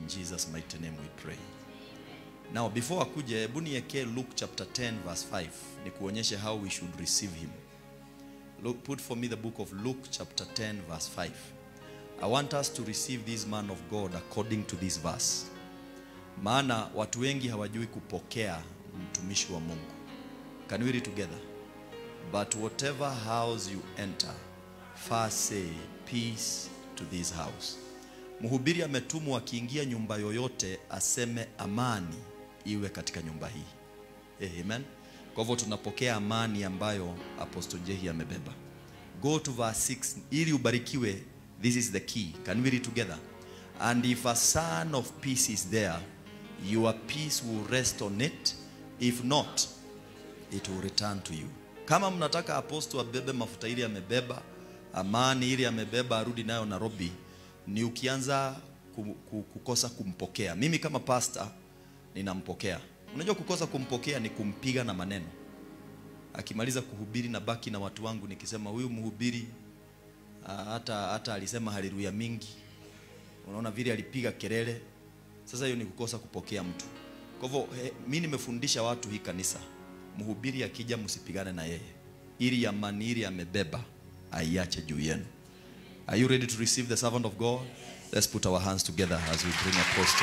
Jesus mighty name we pray. Now before akuje, hebu niwekee Luke chapter 10 verse 5 ni kuonyeshe how we should receive him. Look, put for me the book of Luke chapter 10 verse 5. I want us to receive this man of God according to this verse. Maana watu wengi hawajui kupokea mtumishi wa Mungu. Can we read together? But whatever house you enter, first say peace to this house. Mhubiri ametumwa akiingia nyumba yoyote aseme amani iwe katika nyumba hii. Eh, Amen. Kwa hivyo tunapokea amani ambayo Apostle Jehi amebeba. Go to verse 6 ili ubarikiwe. This is the key. Can we read together? And if a son of peace is there, your peace will rest on it. If not, it will return to you. Kama mnataka aposto abebe mafuta ili amebeba, amani ili amebeba, arudi nayo Nairobi, ni ukianza ku- ku- kukosa kumpokea. Mimi kama pastor ninampokea. Unajua kukosa kumpokea ni kumpiga na maneno. Akimaliza kuhubiri na baki na watu wangu nikisema huyu mhubiri ah, hata hata alisema haleluya mingi. Unaona vile alipiga kelele. Sasa hiyo ni kukosa kupokea mtu. Kwa hivyo eh, mimi nimefundisha watu hii kanisa, mhubiri akija msipigane na yeye, ili amani ili amebeba aiache juu yenu. Are you ready to receive the servant of God? Let's put our hands together as we bring apostle.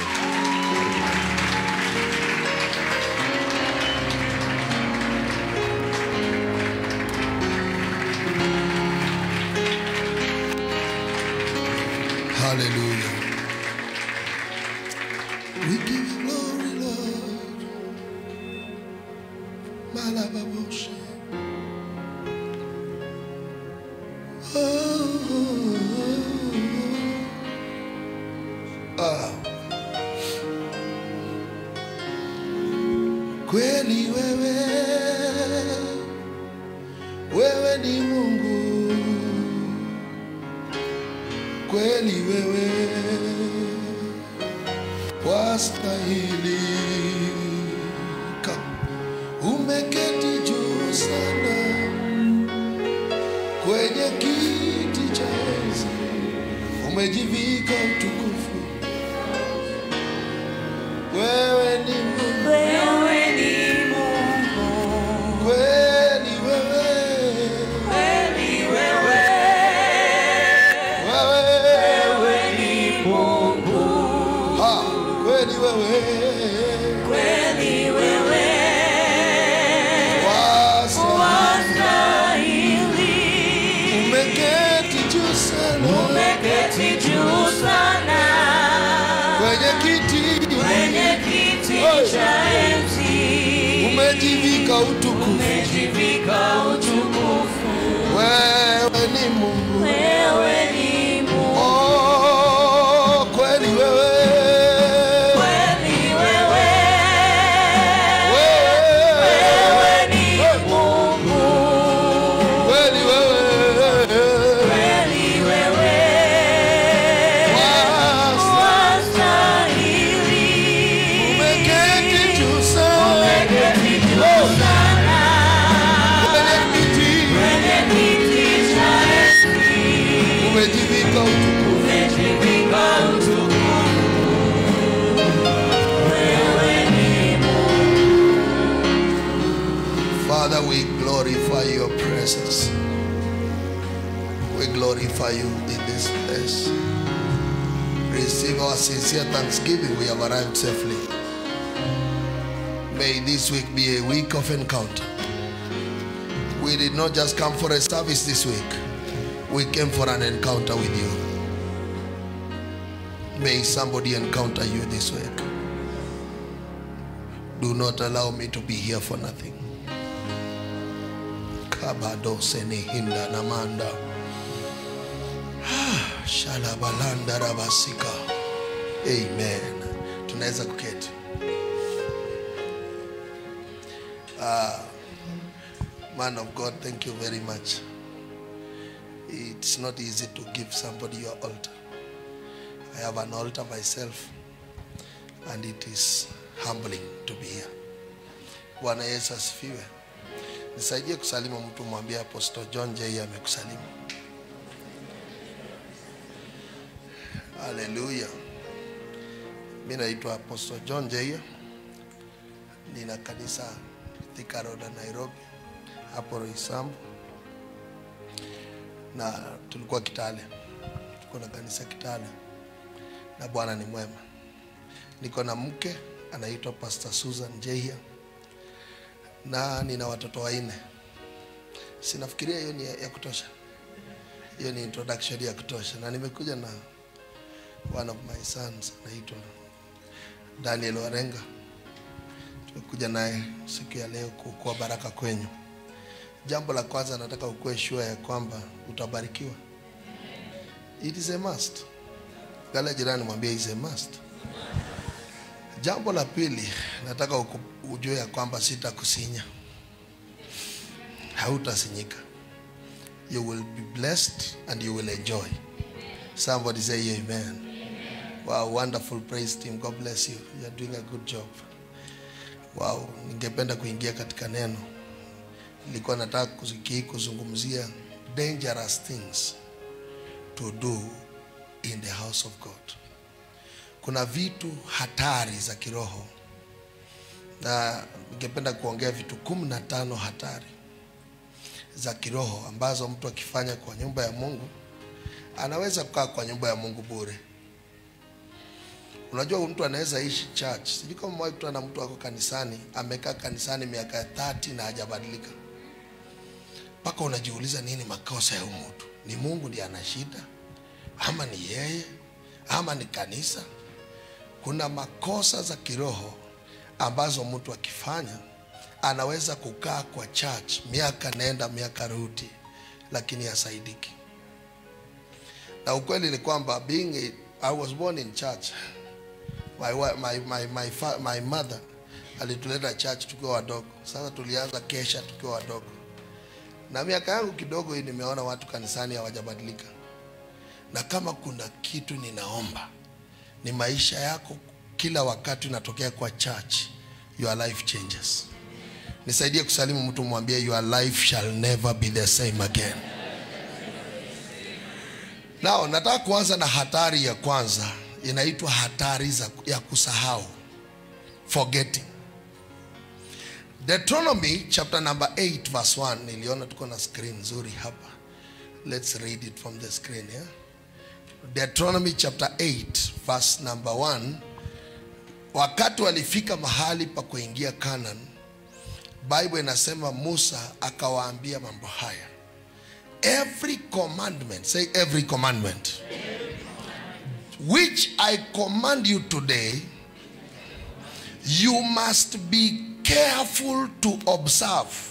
Hallelujah. We give you glory, Lord. Malababosha. Oh. Ah. Kweli wewe wewe ni Mungu kweli wewe wastahili Ka- umeketi juu sana kwenye kiti cha enzi umejivika utukufu wewe ni Mungu Wewe ni Mungu, kweli wewe kweli wewe, wewe wewe ni Mungu, ha kweli wewe kweli wewe, wastahili wastahili. umeketi juu sana Umeketi juu sana kwenye kiti kwenye kiti cha enzi, umejivika utukufu umejivika utukufu. wewe ni Mungu Wewe ni Mungu, oh, kweli wewe kweli wewe, wewe wewe ni Mungu, kweli wewe kweli wewe, wastahili. umeketi juu sana Umeketi juu sana kwenye kiti kwenye kiti cha enzi, umejivika utukufu umejivika utukufu. Wewe ni Father, we glorify your presence. We glorify you in this place. Receive our sincere thanksgiving. We have arrived safely. May this week be a week of encounter. We did not just come for a service this week, we came for an encounter with you. May somebody encounter you this week. Do not allow me to be here for nothing. kabadose ni hinda na manda Ah, shalabalanda rabasika amen tunaweza kuketi Ah, man of god thank you very much it's not easy to give somebody your altar i have an altar myself and it is humbling to be here bwana yesu asifiwe nisaidie kusalimu mtu mwambie apostle john j amekusalimu haleluya Mi naitwa Apostle John Jeia, nina kanisa Thika Road Nairobi, hapo Roysambu, na tulikuwa Kitale, tuko na kanisa Kitale, na Bwana ni mwema. Niko na mke anaitwa Pastor Susan Jeia, na nina watoto wanne. Sinafikiria hiyo ni ya, ya kutosha. Hiyo ni introduction ya kutosha, na nimekuja na one of my sons anaitwa Daniel Warenga. Tumekuja naye siku ya leo kuokoa baraka kwenyu. Jambo la kwanza nataka ukuwe sure ya kwamba utabarikiwa. It is a must. Gala jirani mwambie is a must. Jambo la pili nataka uku- ujue ya kwamba sitakusinya, hautasinyika. You will be blessed and you will enjoy. Somebody say amen. Wow, wonderful praise team. God bless you. You are doing a good job. Wow, ningependa kuingia katika neno. Nilikuwa nataka kuziki kuzungumzia dangerous things to do in the house of God. Kuna vitu hatari za kiroho na ningependa kuongea vitu kumi na tano hatari za kiroho ambazo mtu akifanya kwa nyumba ya Mungu anaweza kukaa kwa nyumba ya Mungu bure. Unajua mtu anaweza ishi church. Sijui kama mwahi kutana na mtu ako kanisani, amekaa kanisani miaka 30 na hajabadilika. Mpaka unajiuliza nini makosa ya huyu mtu? Ni Mungu ndiye ana shida ama ni yeye ama ni kanisa? Kuna makosa za kiroho ambazo mtu akifanya anaweza kukaa kwa church miaka nenda miaka rudi, lakini hasaidiki. Na ukweli ni kwamba being a, I was born in church. My, wa- my, my, my, fa, my mother alituleta church tukiwa wadogo. Sasa tulianza kesha tukiwa wadogo, na miaka yangu kidogo hii nimeona watu kanisani hawajabadilika. Na kama kuna kitu ninaomba ni maisha yako kila wakati unatokea kwa church, your life changes. Nisaidie kusalimu mtu, mwambie your life shall never be the same again. Nao nataka kuanza na hatari ya kwanza, inaitwa hatari za, ya kusahau, forgetting. Deuteronomy chapter number 8 verse 1. Niliona tuko na screen nzuri hapa. Let's read it from the screen yeah? Deuteronomy chapter 8 verse number 1. Wakati walifika mahali pa kuingia Canaan, Bible inasema Musa akawaambia mambo haya. Every commandment, say every commandment, which I command you today, you must be careful to observe.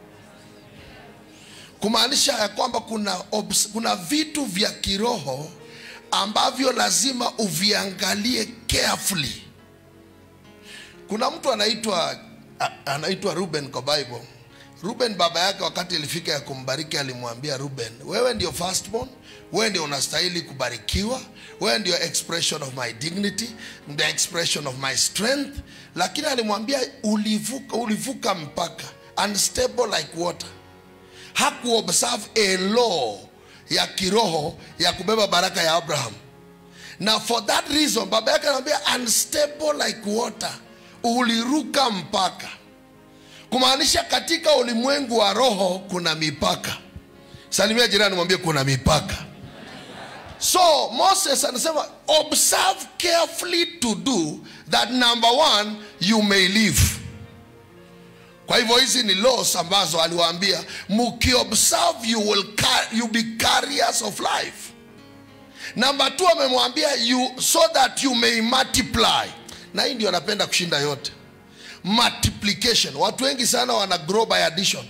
Kumaanisha ya kwamba kuna, obs- kuna vitu vya kiroho ambavyo lazima uviangalie carefully. Kuna mtu anaitwa a- anaitwa Ruben kwa Bible. Ruben baba yake wakati ilifika ya kumbariki alimwambia Ruben, wewe ndio firstborn, wewe ndio unastahili kubarikiwa, wewe ndio expression of my dignity, the expression of my strength. Lakini alimwambia ulivuka, ulivuka mpaka unstable like water. Hakuobserve a law ya kiroho ya kubeba baraka ya Abraham na for that reason baba yake anamwambia unstable like water, uliruka mpaka kumaanisha katika ulimwengu wa roho kuna mipaka. Salimia jirani, mwambie kuna mipaka. So Moses anasema observe carefully to do that number one you may live. Kwa hivyo hizi ni laws ambazo aliwaambia mkiobserve you will car- you be carriers of life. Number two amemwambia you so that you may multiply, na hii ndio anapenda kushinda yote multiplication. Watu wengi sana wana grow by addition,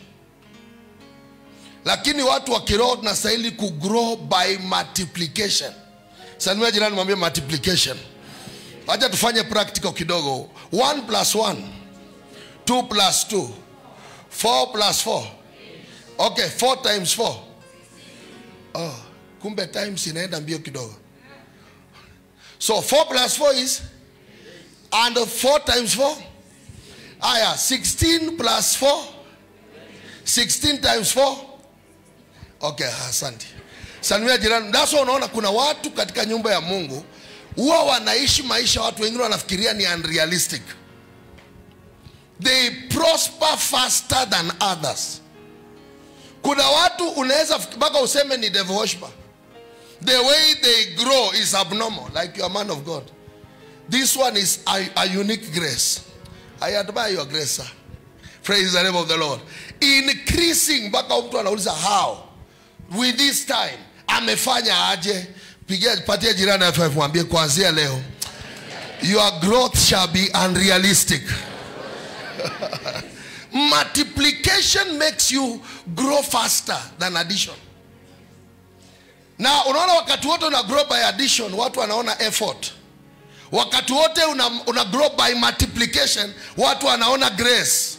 lakini watu wa kiroho tunastahili ku grow by multiplication. Salimia jirani, mwambie multiplication. Acha tufanye practical kidogo. 1 plus 1 2 plus 2 4 plus 4 okay 4 times 4 oh, kumbe times inaenda mbio kidogo so 4 plus 4 is and 4 times 4 aya 16 plus 4 16 times 4 okay asante salimia jirani that's why unaona kuna watu katika nyumba ya mungu huwa wanaishi maisha watu wengine wanafikiria ni unrealistic they prosper faster than others kuna watu unaweza fik- mpaka useme ni devil worshiper the way they grow is abnormal like you are man of god this one is a, a unique grace i admire your grace sir praise the name of the lord increasing mpaka mtu anauliza how with this time amefanya aje pigia patia jirani ya five mwambie kuanzia leo your growth shall be unrealistic multiplication makes you grow faster than addition na unaona wakati wote una grow by addition watu wanaona effort wakati wote una, una grow by multiplication watu wanaona grace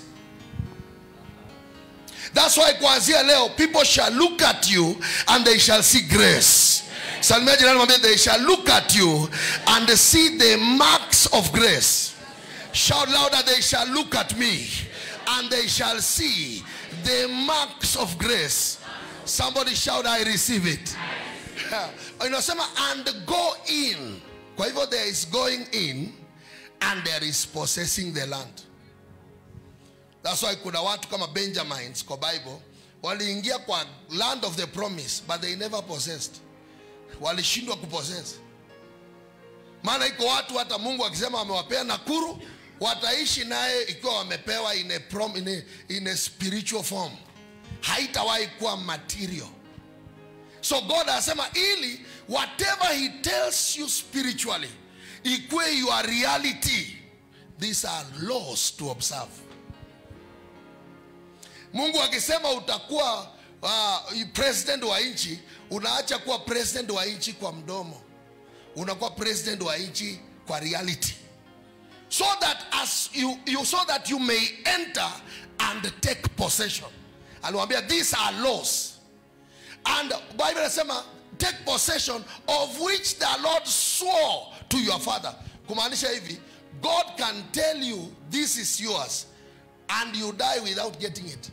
That's why kuanzia leo people shall look at you and they shall see grace. Salimia jirani mwambie they shall look at you and see the marks of grace. Shout louder they shall look at me and they shall see the marks of grace. Somebody shout I receive it. Inasema and go in. Kwa hivyo there is going in and there is possessing the land. That's why kuna watu kama Benjamins kwa Bible waliingia kwa land of the promise but they never possessed. Walishindwa kupossess. Maana iko watu hata Mungu akisema amewapea Nakuru wataishi naye ikiwa wamepewa in a, prom, in a, in a spiritual form. Haitawahi kuwa material. So God anasema ili whatever he tells you spiritually ikuwe your reality. These are laws to observe. Mungu akisema utakuwa uh, president wa nchi, unaacha kuwa president wa nchi kwa mdomo, unakuwa president wa nchi kwa reality, so that as you, you so that you may enter and take possession. Aliwaambia these are laws and Bible inasema take possession of which the Lord swore to your father. Kumaanisha hivi, God can tell you this is yours and you die without getting it.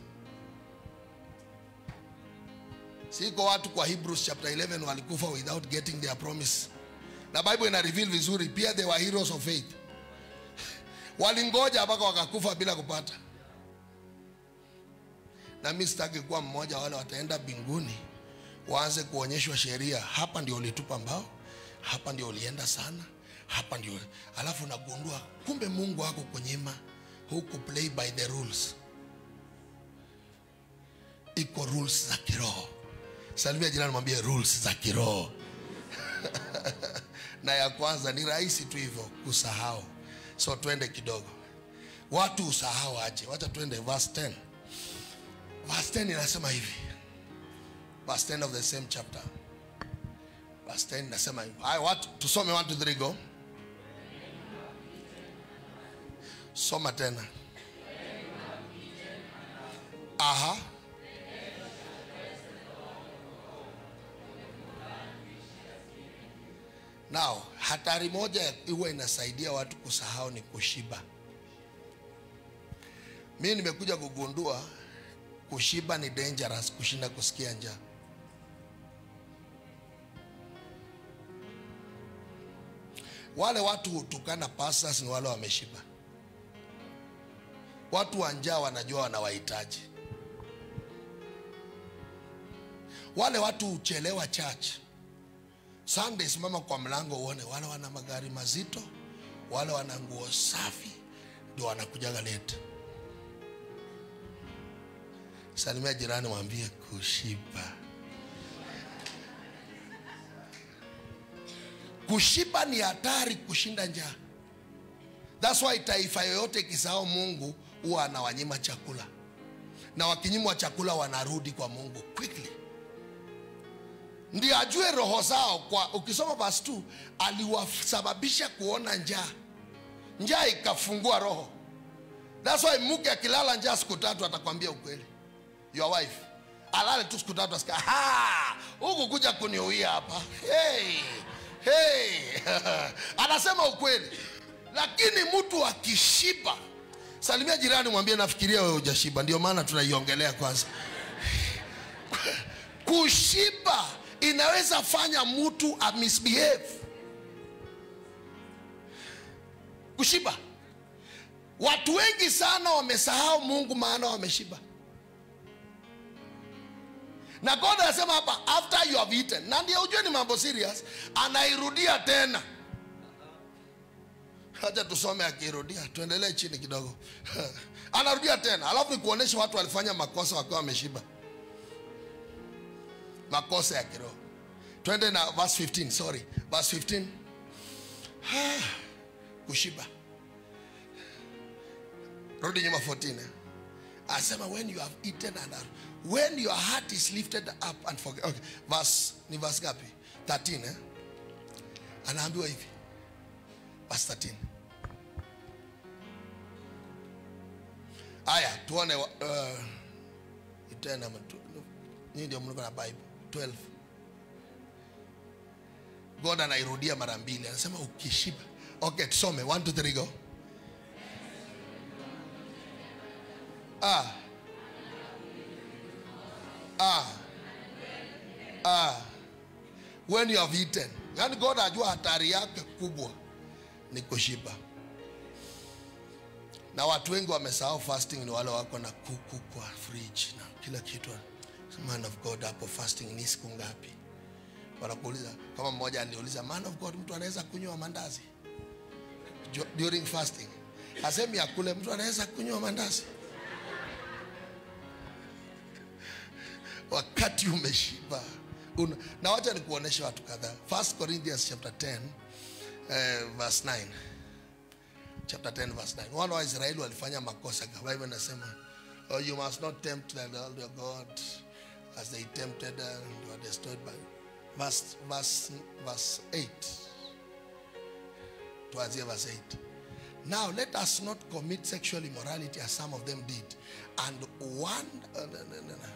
siko watu kwa hebrews chapter 11 walikufa without getting their promise na bible ina reveal vizuri pia they were heroes of faith walingoja mpaka wakakufa bila kupata na mi sitaki kuwa mmoja wale wataenda mbinguni waanze kuonyeshwa sheria hapa ndio ulitupa mbao hapa ndio ulienda sana hapa ndio alafu nagundua kumbe mungu ako kunyima huku play by the rules iko rules za kiroho salimia jirani mwambie rules za kiroho na ya kwanza ni rahisi tu hivyo kusahau so twende kidogo watu usahau aje wacha twende verse 10 verse 10 inasema hivi verse 10 of the same chapter verse 10 inasema hivi haya watu tusome 1 2 3 go soma tena aha Now, hatari moja huwa inasaidia watu kusahau ni kushiba. Mi nimekuja kugundua kushiba ni dangerous kushinda kusikia njaa. Wale watu hutukana pastors ni wale wameshiba. Watu wa njaa wanajua wanawahitaji. Wale watu huchelewa church Sunday simama kwa mlango uone wale wana magari mazito, wale wana nguo safi, ndio wanakujaga late. Salimia jirani, mwambie kushiba. Kushiba ni hatari kushinda njaa. That's why taifa yoyote ikisahau Mungu huwa anawanyima chakula, na wakinyimwa chakula wanarudi kwa Mungu quickly ndio ajue roho zao kwa ukisoma verse 2 aliwasababisha kuona njaa njaa ikafungua roho that's why mke akilala njaa siku tatu atakwambia ukweli your wife alale tu siku tatu asika huku kuja kuniuia hapa hey, hey. anasema ukweli lakini mtu akishiba salimia jirani mwambie nafikiria wewe hujashiba ndio maana tunaiongelea kwanza kushiba inaweza fanya mtu a misbehave kushiba watu wengi sana wamesahau mungu maana wameshiba na god anasema hapa after you have eaten na ndio ujue ni mambo serious anairudia tena hacha tusome akirudia tuendelee chini kidogo anarudia tena alafu nikuonyesha watu walifanya makosa wakiwa wameshiba makosa ya kiroho twende na verse 15 sorry verse 15 kushiba rudi nyuma 14 eh? asema when you have eaten and are, when your heart is lifted up and forget okay. verse ni verse gapi 13 eh? anaambiwa hivi verse 13 aya tuone uh, tena nyii ndio mliko na bible 12 god anairudia mara mbili anasema ukishiba okay tusome 1 2 3 go ah. Ah. Ah. when you have eaten yani god ajua hatari yake kubwa ni kushiba na watu wengi wamesahau fasting ni wale wako na kuku kwa fridge na kila kitu man of god hapo fasting ni siku ngapi wanakuuliza kama mmoja aliuliza man of god mtu anaweza kunywa mandazi Jo- during fasting asemi akule mtu anaweza kunywa mandazi wakati umeshiba Una, na wacha nikuoneshe watu kadhaa 1 corinthians chapter 10 eh, verse 9 chapter 10 verse 9 wana wa israeli walifanya makosa bible inasema oh, you must not tempt the lord your god as they tempted uh, and were destroyed by verse, verse, verse 8 tuanzie verse 8 now let us not commit sexual immorality as some of them did and one uh, no, no, no, no.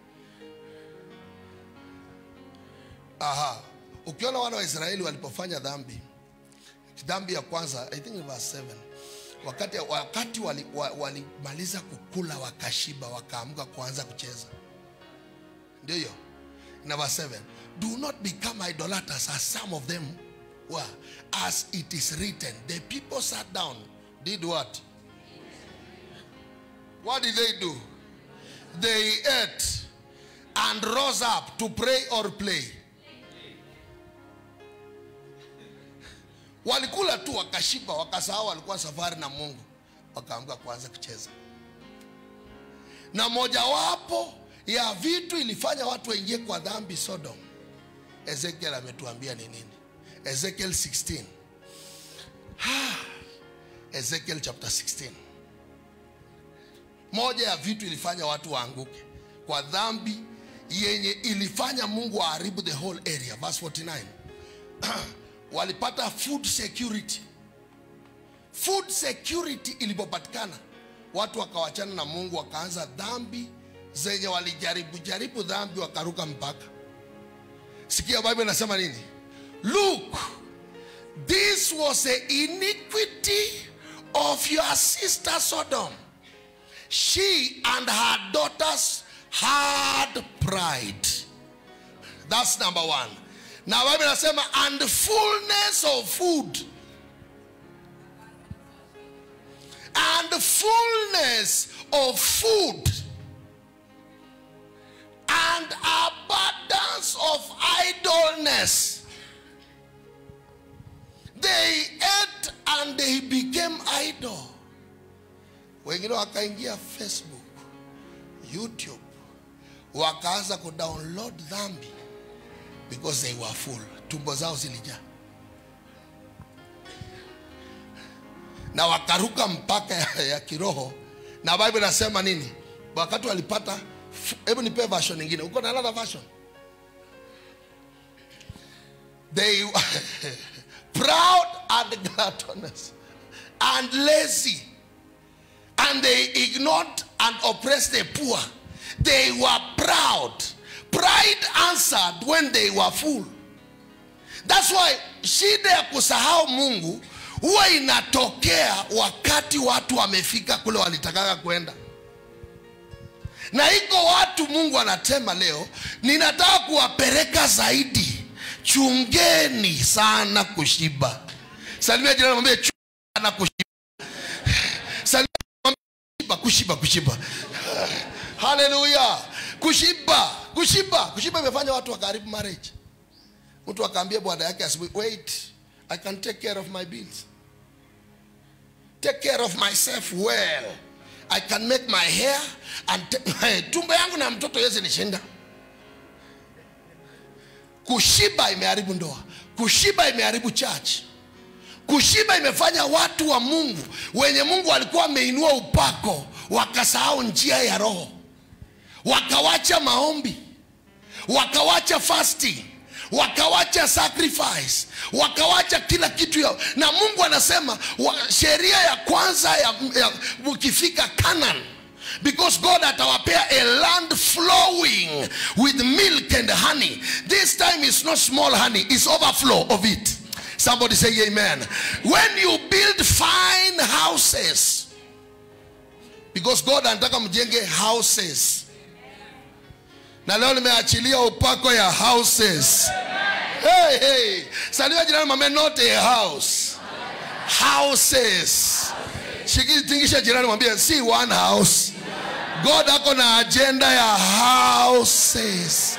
aha ukiona wana wa israeli walipofanya dhambi dhambi ya kwanza i think in verse 7 wakati, wakati walimaliza wali wa- walimaliza kukula wakashiba wakaamka kuanza kucheza ndio hiyo na verse 7 do not become idolaters as some of them were as it is written the people sat down did what what did they do they ate and rose up to pray or play walikula tu wakashiba wakasahau walikuwa safari na mungu wakaamka kuanza kucheza na mojawapo ya vitu ilifanya watu waingie kwa dhambi sodom ezekiel ametuambia ni nini ezekiel 16 Ah, ezekiel chapter 16 moja ya vitu ilifanya watu waanguke kwa dhambi yenye ilifanya mungu aharibu the whole area verse 49 walipata food security food security ilipopatikana watu wakawachana na mungu wakaanza dhambi zenye walijaribu jaribu dhambi wakaruka mpaka sikia bible inasema nini look this was the iniquity of your sister sodom she and her daughters had pride that's number one na bible inasema and fullness of food and fullness of food and abundance of idleness they ate and they became idle wengine wakaingia facebook youtube wakaanza kudownload dhambi because they were full tumbo zao zilijaa na wakaruka mpaka ya, ya kiroho na bible inasema nini wakati walipata fu- hebu nipee version nyingine uko na another version they proud and gluttonous and lazy and they ignored and oppressed the poor they were proud pride answered when they were full That's why shida ya kusahau Mungu huwa inatokea wakati watu wamefika kule walitakaka kwenda. Na iko watu Mungu anatema leo, ninataka kuwapeleka zaidi. Chungeni sana kushiba. Salimia jirani mwambie chunga sana kushiba. kushiba kushiba haleluya kushiba kushiba kushiba imefanya watu wakaharibu marriage mtu akaambia bwana yake asubuhi wait i can take care of my bills take care of myself well i can make my hair and ta- tumbo yangu na mtoto yezi nishinda kushiba imeharibu ndoa kushiba imeharibu church kushiba imefanya watu wa mungu wenye mungu alikuwa ameinua upako wakasahau njia ya roho wakawacha maombi wakawacha fasting wakawacha sacrifice wakawacha kila kitu yao na mungu anasema wa, sheria ya kwanza ya, ya ukifika canaan because god atawapea a land flowing with milk and honey this time is not small honey it's overflow of it somebody say amen when you build fine houses because god anataka mjenge houses na leo nimeachilia upako ya houses hey, hey. salia jirani mame not a house houses shikitingisha jirani mwambie si one house god ako na agenda ya houses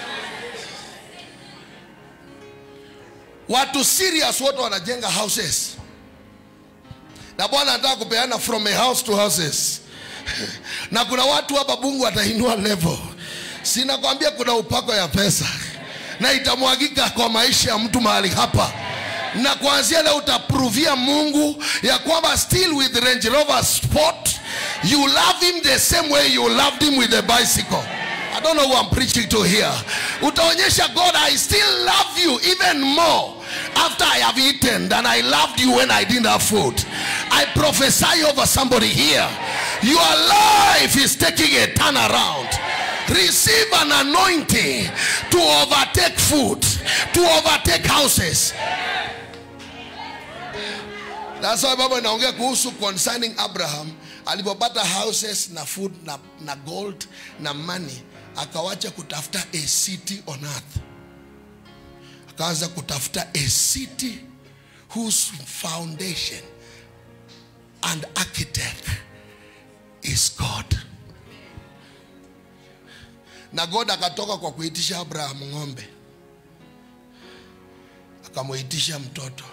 watu serious wote wanajenga houses na bwana anataka kupeana from a house to houses na kuna watu hapa bungu atainua level sinakwambia kuna upako ya pesa na itamwagika kwa maisha ya mtu mahali hapa na kuanzia leo utapruvia mungu ya kwamba still with range rover sport you love him the same way you loved him with the bicycle i don't know who i'm preaching to here utaonyesha god i still love you even more after i have eaten than i loved you when i didn't have food i prophesy over somebody here your life is taking a turn around receive an anointing to overtake food to overtake houses that's why bible inaongea kuhusu concerning abraham alipopata houses na food na, na gold na money akawacha kutafuta a city on earth akaanza kutafuta a city whose foundation and architect is god na god akatoka kwa kuitisha abraham ng'ombe akamuitisha mtoto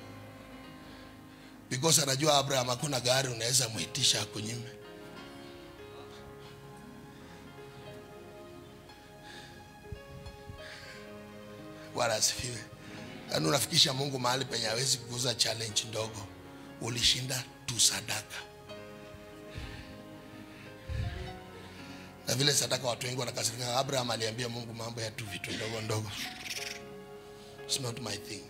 because anajua abraham hakuna gari unaweza muitisha akunyime bwana asifiwe yaani unafikisha mungu mahali penye hawezi kuuza challenge ndogo ulishinda tu sadaka na vile sadaka watu wengi wanakasirika abraham aliambia mungu mambo ya tu vitu ndogo ndogo It's not my thing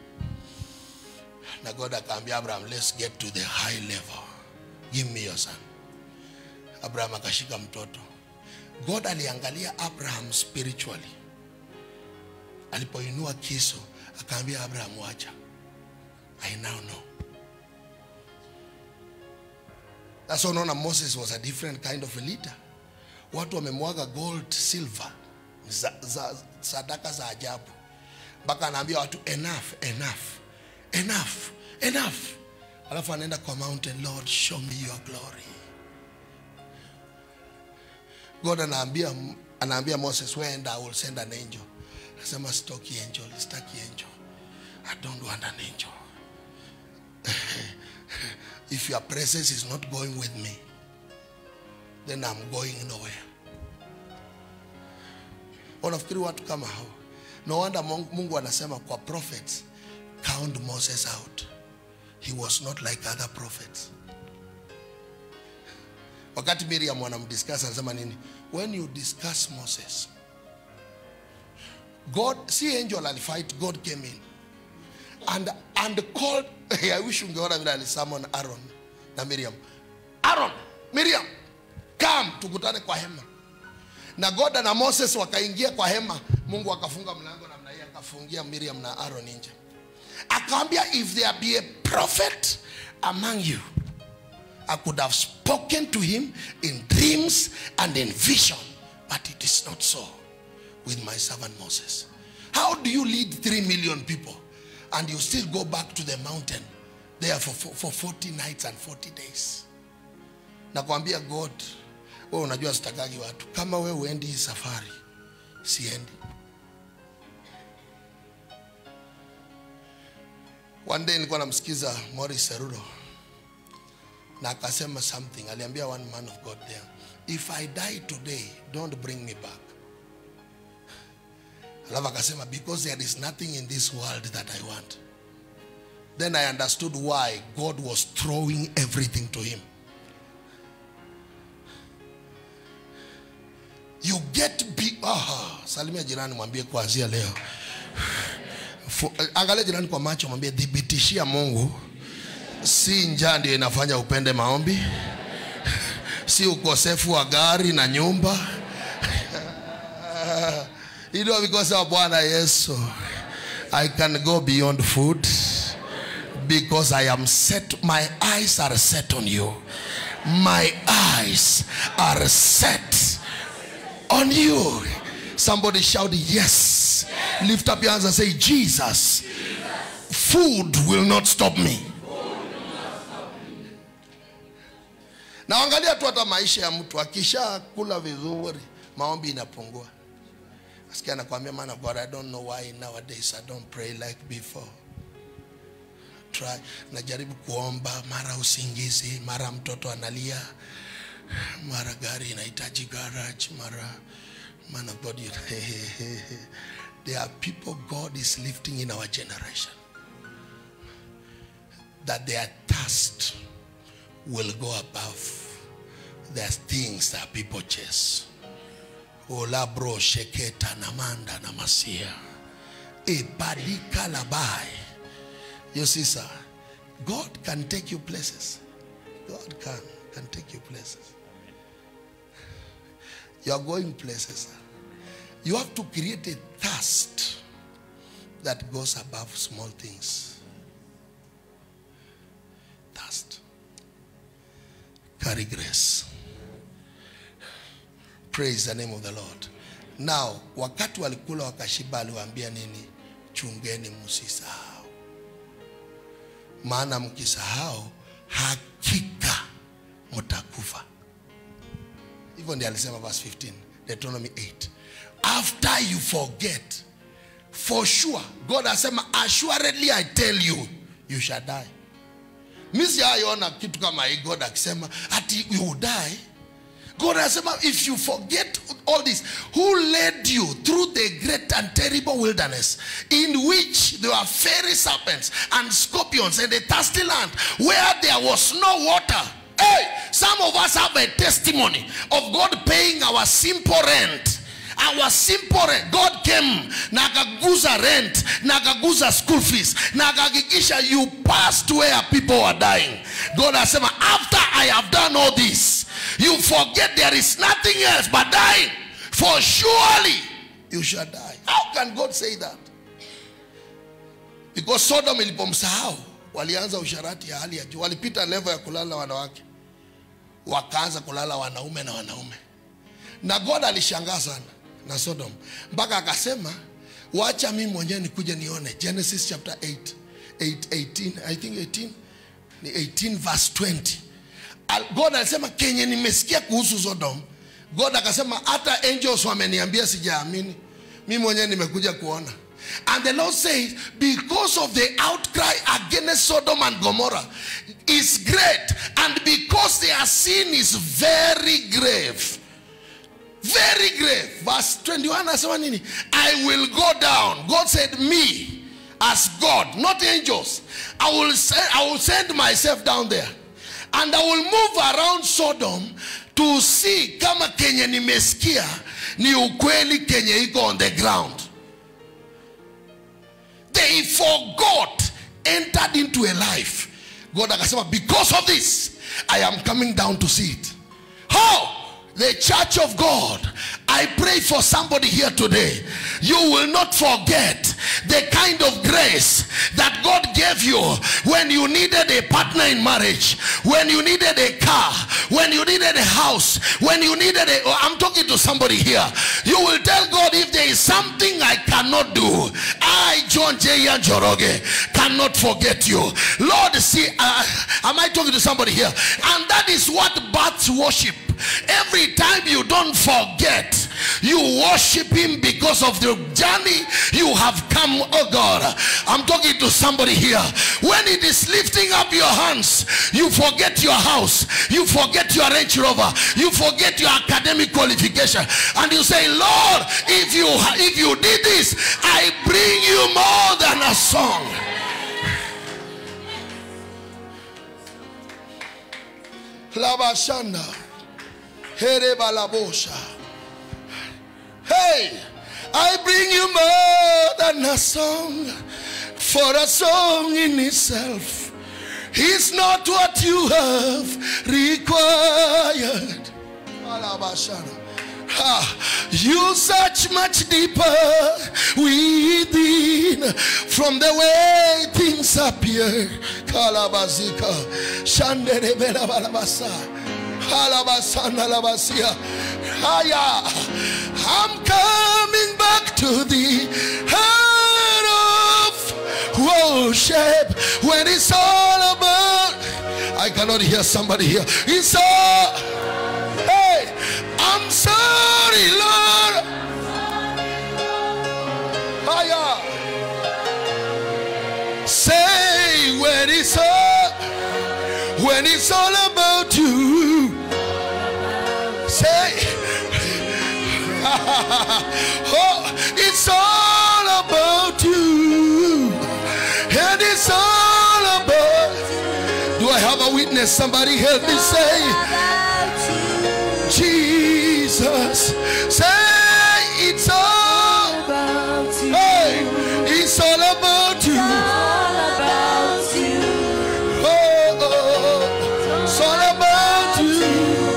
na god akaambia abraham let's get to the high level give me your son abraham akashika mtoto god aliangalia abraham spiritually alipoinua kiso akaambia abraham wacha i now know That's why unaona moses was a different kind of a leader watu wamemwaga gold silver za, za, sadaka za ajabu mpaka anaambia watu enough enough enough enough alafu anaenda kwa mountain lord show me your glory god anaambia anaambia moses wenda i will send an angel anasema sitoki angel sitaki angel i don't want an angel if your presence is not going with me then I'm going nowhere. Unafikiri watu kama hao? No wonder Mungu Mungu anasema kwa prophets, count Moses out. He was not like other prophets. Wakati Miriam wanamdiscuss anasema nini? When you discuss Moses, God, si angel alifight, God came in and and called I wish ungeona vile alisummon Aaron na Miriam. Aaron, Miriam, come tukutane kwa hema na goda na moses wakaingia kwa hema mungu akafunga mlango namna hii akafungia miriam na aron nje akaambia if there be a prophet among you i could have spoken to him in dreams and in vision but it is not so with my servant moses how do you lead 3 million people and you still go back to the mountain there for, for, for 40 nights and 40 days nakwambia god wewe unajua sitakagi watu kama wewe uendi hii safari siendi one day nilikuwa namsikiza Morris Seruro na akasema something aliambia one man of God there if I die today don't bring me back alafu akasema because there is nothing in this world that I want then I understood why God was throwing everything to him you get be aha salimia jirani mwambie kuanzia leo Fu- angalia jirani kwa macho mwambie dhibitishia mungu si njaa ndio inafanya upende maombi si ukosefu wa gari na nyumba ilo because of bwana yesu i can go beyond food because i am set my eyes are set on you my eyes are set on you. Somebody shout, Yes. Lift up your hands and say, Jesus, food will not stop me. Na angalia tu hata maisha ya mtu akisha kula vizuri, maombi inapungua. Asikia anakuambia man of God, I don't know why nowadays I don't pray like before. Try. Najaribu kuomba, mara usingizi, mara mtoto analia, mara gari inahitaji garage mara man of god you, there are people god is lifting in our generation that their thirst will go above their things that people chase ola bro sheketa namanda na masia ebadika labai you see sir god can take you places god can can take you places you are going places. You have to create a thirst that goes above small things. Thirst. Carry grace. Praise the name of the Lord. Now, wakati walikula wakashiba, aliwaambia nini? Chungeni msisahau, maana mkisahau hakika mtakufa hivyo ndiye alisema verse 15 deuteronomy 8 after you forget for sure god asema assuredly i tell you you shall die mi sijaiona kitu kama hii god akisema ati you will die god anasema if you forget all this who led you through the great and terrible wilderness in which there were fiery serpents and scorpions and a thirsty land where there was no water Hey, some of us have a testimony of God paying our simple rent. Our simple rent. God came na akaguza rent na akaguza school fees na akahakikisha you passed where people were dying. God asema after I have done all this, you forget there is nothing else but dying. For surely you shall die. How can God say that? Because Sodom ilipomsahau walianza usharati ya hali ya juu, walipita level ya kulala wanawake wakaanza kulala wanaume na wanaume na god alishangaa sana na sodom mpaka akasema wacha mimi mwenyewe nikuje nione genesis chapter 8, 8 18 i think 18 ni 18 verse 20 Al- god alisema kenye nimesikia kuhusu sodom god akasema hata angels wameniambia sijaamini mi mwenyewe nimekuja kuona and the lord says because of the outcry against sodom and gomorrah is great and because their sin is very grave very grave verse 21 anasema nini i will go down god said me as god not angels i will send, I will send myself down there and i will move around sodom to see kama kenye nimesikia ni ukweli kenye iko on the ground they forgot entered into a life god akasema because of this i am coming down to see it how the church of god i pray for somebody here today you will not forget the kind of grace that god gave you when you needed a partner in marriage when you needed a car when you needed a house when you needed a i'm talking to somebody here you will tell god if there is something i cannot do I, John J. Njoroge, cannot forget you. Lord, see, uh, am I talking to somebody here? And that is what births worship. Every time you don't forget, you worship him because of the journey you have come, oh God. I'm talking to somebody here. When it is lifting up your hands, you forget your house, you forget your Range Rover, you forget your academic qualification, and you say, Lord, if you if you did this, I bring you more than a song. Labashanda. Here balabosha. Hey, I bring you more than a song, for a song in itself is not what you have required. Alabashana. Ah, you search much deeper within from the way things appear. Kalabazika. Shanderebela balabasa. Halabasana labasia. Haya. I'm coming back to the heart of worship when it's all about. I cannot hear somebody here. It's all. Hey, I'm sorry, Lord. Haya. Say when it's all when it's all about you. Say, oh, it's all about you, and it's all about. Do I have a witness? Somebody help me say, Jesus. Say, it's all. Hey, it's all about you. Oh, oh, it's all about you.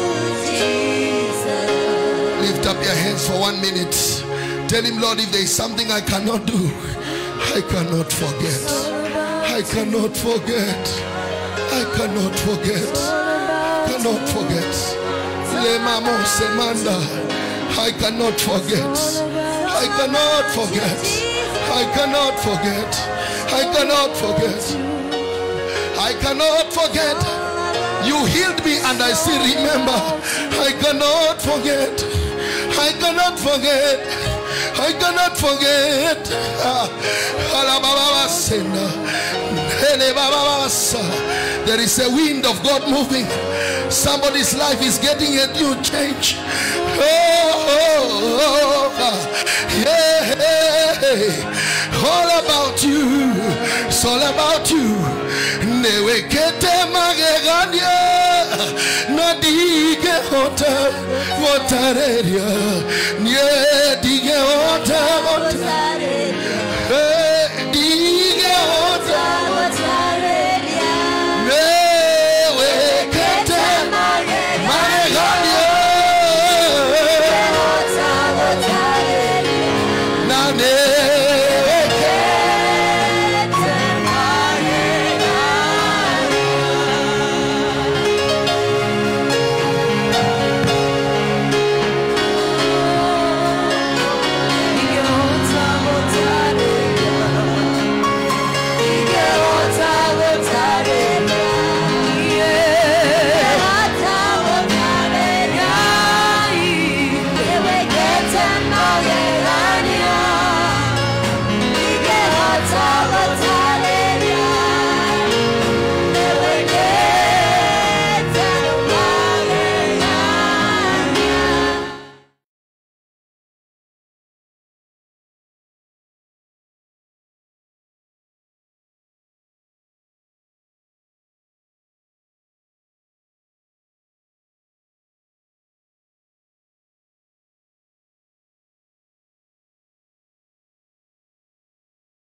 Lift up your hands for one minute. Tell him, Lord, if there is something I cannot do, I cannot forget. I cannot forget. I cannot forget. Cannot forget. Lemamo semanda. I cannot forget. I cannot forget. I cannot forget. I cannot forget. I cannot forget. You healed me and I still remember. I cannot forget. I cannot forget. I cannot forget. Ah, alabababasena. Elebababasa. There is a wind of God moving. Somebody's life is getting a new change. Oh, oh, oh, ah. yeah. All about you. It's all about you. Newekete magegania nadige hota wotareria nie dige hota hota